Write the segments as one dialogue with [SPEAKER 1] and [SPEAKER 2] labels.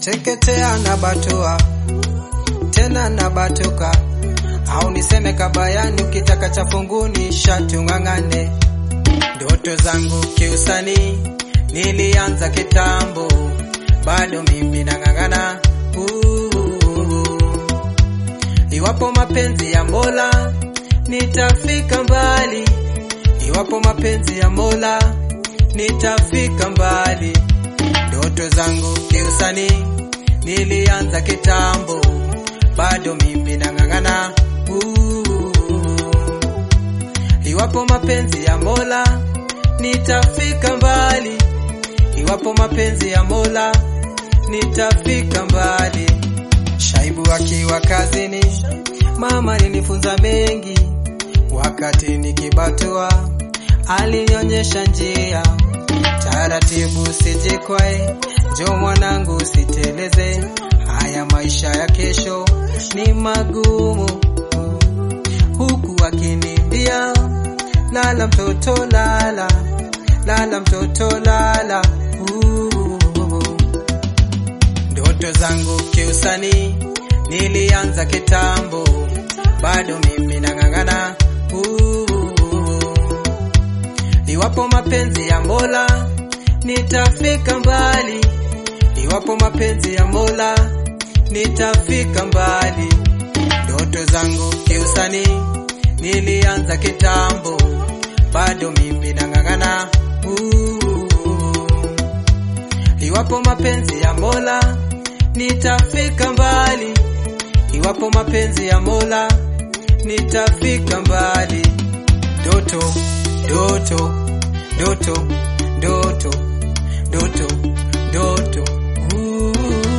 [SPEAKER 1] nateketea na batua tena na batuka, au niseme kabayani, ukitaka cha funguni shati ung'ang'ane. Ndoto zangu kiusanii nilianza kitambo, bado mimi nang'ang'ana. Uh, Iwapo mapenzi ya Mola nitafika mbali, iwapo mapenzi ya Mola nitafika mbali. Ndoto zangu kiusanii nilianza kitambo, bado mimi nang'ang'ana. Uh, Iwapo mapenzi ya Mola nitafika mbali, iwapo mapenzi ya Mola nitafika mbali. Shaibu akiwa kazini, mama alinifunza mengi, wakati nikibatua alinionyesha njia. Taratibu sijikwae, njo mwanangu usiteleze, haya maisha ya kesho ni magumu, huku akiniambia lala mtoto lala, lala mtoto lala. Uh, Ndoto zangu kiusanii nilianza kitambo, bado mimi nang'ang'ana. Uh, Iwapo mapenzi ya Mola nitafika mbali, iwapo mapenzi ya Mola nitafika mbali. Ndoto zangu kiusanii nilianza kitambo, bado mimi nang'ang'ana. Uh, Iwapo mapenzi ya Mola nitafika mbali, iwapo mapenzi ya Mola nitafika mbali. Ndoto, ndoto, ndoto, ndoto, ndoto, ndoto. Uh.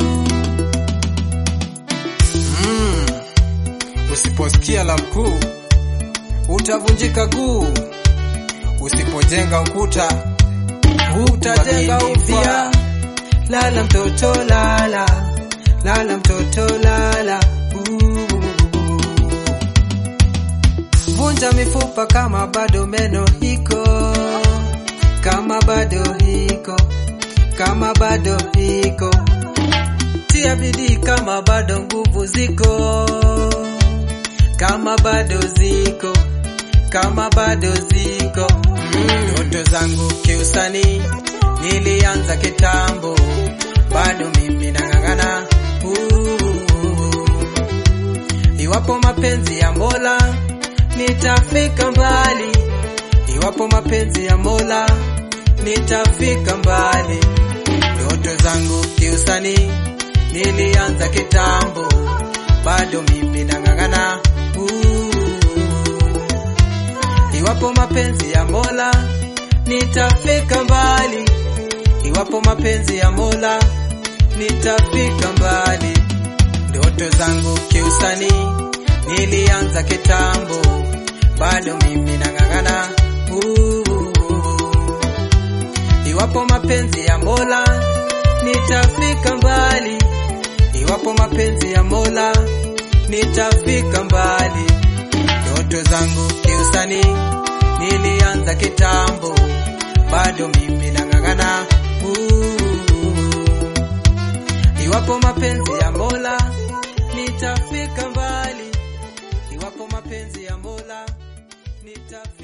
[SPEAKER 1] Mm. Usiposikia la mkuu utavunjika guu, usipojenga ukuta utajenga upya. Lala mtoto lala, lala mtoto lala. Uh. Vunja mifupa kama bado meno hiko, kama bado hiko, kama bado hiko. Tia bidii kama bado nguvu ziko, kama bado ziko, kama bado ziko. Ndoto zangu kiusanii nilianza kitambo, bado mimi nang'ang'ana. Uh, Iwapo mapenzi ya Mola nitafika mbali, iwapo mapenzi ya Mola nitafika mbali. Ndoto zangu kiusanii nilianza kitambo, bado mimi nang'ang'ana. Uh, Iwapo mapenzi ya Mola nitafika mbali, iwapo mapenzi ya Mola nitafika mbali. Ndoto zangu kiusanii nilianza kitambo, bado mimi nang'ang'ana. Uh, Iwapo mapenzi ya Mola nitafika mbali, iwapo mapenzi ya Mola nitafika mbali. Ndoto zangu kiusanii nilianza kitambo, bado mimi nang'ang'ana. Uh, Iwapo mapenzi ya Mola nitafika mbali, iwapo mapenzi ya Mola nitafika